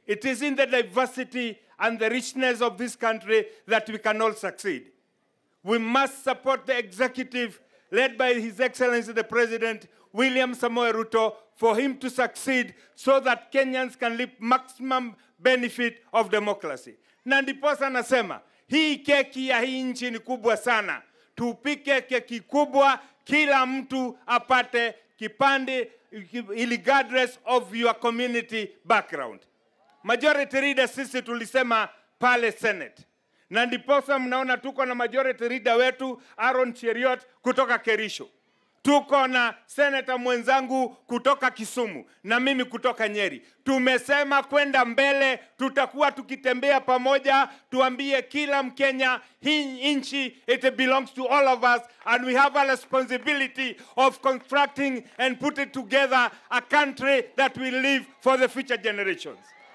It is in the diversity and the richness of this country that we can all succeed. We must support the executive led by His Excellency the President William Samoei Ruto for him to succeed so that Kenyans can reap maximum benefit of democracy. Na ndiposa nasema hii keki ya hii nchi ni kubwa sana. Tupike keki kubwa, kila mtu apate kipande regardless of your community background. Majority leader sisi tulisema pale Senate, na ndiposa mnaona tuko na majority leader wetu Aaron Cheriot kutoka Kerisho, tuko na senata mwenzangu kutoka Kisumu na mimi kutoka Nyeri. Tumesema kwenda mbele, tutakuwa tukitembea pamoja, tuambie kila Mkenya hii nchi it belongs to all of us and we have a responsibility of constructing and putting together a country that will live for the future generations.